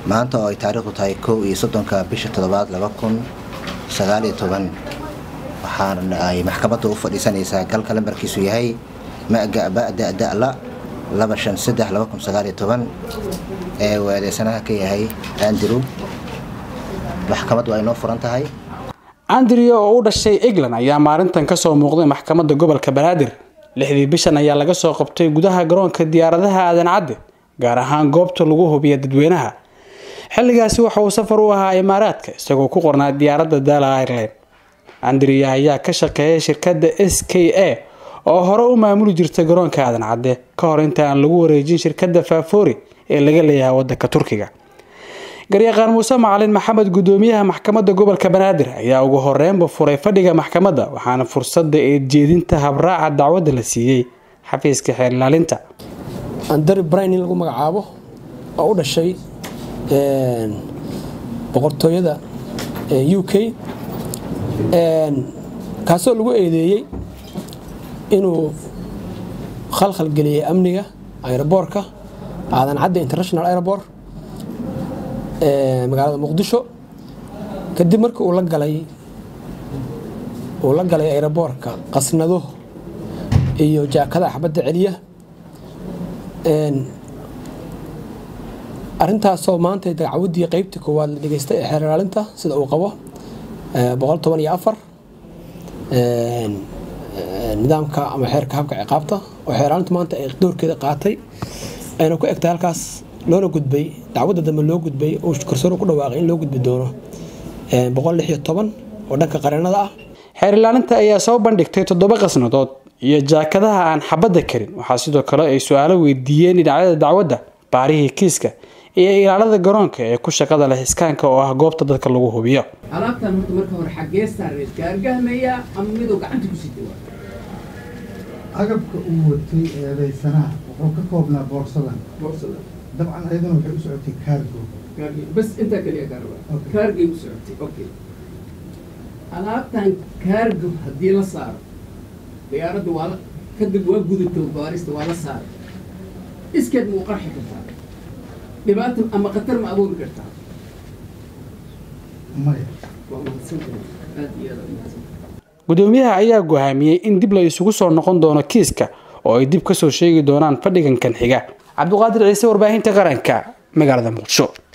maanta oo ay taariikhdu tahay kow iyo soddonka bisha toddobaad laba kun sagaal iyo toban waxaana ay maxkamadda u fadhiisanaysaa galka lambarkiisu yahay magabadadala laba shan saddex laba kun sagaal iyo toban ee uu eedeysanaha ka yahay andrew maxkamaddu ay noo furan tahay andrew oo u dhashay england ayaa maalintan kasoo muuqday maxkamadda gobolka banaadir lixdii bishan ayaa laga soo qabtay gudaha garoonka diyaaradaha aadan cadde gaar ahaan goobta lagu hubiya dadweynaha xilligaasi waxa uu safar u ahaa imaaraadka isagoo ku qornaa diyaaradda daala ireland andrea ayaa ka shaqeeyay shirkadda s k a oo hore u maamuli jirta garoonka aadan cadde ka hor inta aan lagu wareejin shirkadda faafori ee laga leeyahay wadanka turkiga garyaqaan muuse macalin maxamed gudoomiyaha maxkamadda gobolka banaadir ayaa ugu horeynba furay fadhiga maxkamadda waxaana fursada eedjeedinta habraaca dacwadda la siiyey xafiiska xeer ilaalinta andari brain in lagu magacaabo oo u dhashay boqortooyada u k kaasoo lagu eedeeyey inuu khalkhal geliyay amniga aeroboorka aadan cadde international airport magaalada muqdisho kadib markii uu la galay uu la galay aeroboorka qasnado iyo jaakadaha xabadda celiya arintaasoo maanta dacwadii qeybtii koowaad la dhegeystay ee xeer ilaalinta sida uu qabo boqol toban iyo afar nidaamka ama xeerka habka ciqaabta oo xeer ilaalinta maanta ay doorkeeda qaatay ayna ku egtay halkaas loona gudbay dacwadda dambe loo gudbay uu garsoor ku dhawaaqay in loo gudbi doono boqol lix iyo toban oo dhanka qareenada ah xeer ilaalinta ayaa soo bandhigtay toddoba qasnadood iyo jaakadaha aan xabadda karin waxaa sidoo kale ay su-aalo weydiiyeen dhinacyada dacwadda baarihii kiiska iyo ilaalada garoonka ee ku shaqada leh iskaanka oo ah goobta dadka lagu hubiyo alaabtan horta marka hore xaggee saareed gaargahmaya ama miduu gacanta ku sitay waa agabka uu watay eedaysanaha wuxuu ka koobnaa boorsadan boorsada dabcan ayaduna waxay u socotay kaargo kaargey bas intaa kaliya gaaraba kaargey u socotay okay alaabtan kaargo haddii la saaro diyaaradda waa la kadib waa gudato baarista waa la saaray iskeed muu qarxi kartaa dhibaata ama khatar ma abuuri kartaa maya waa mahadsantahay aad iyo aad mahadsan gudoomiyaha ayaa go'aamiyey in dib la isugu soo noqon doono kiiska oo ay dib kasoo sheegi doonaan fadhigan kan xiga cabdiqaadir ciise warbaahinta qaranka magaalada muqdisho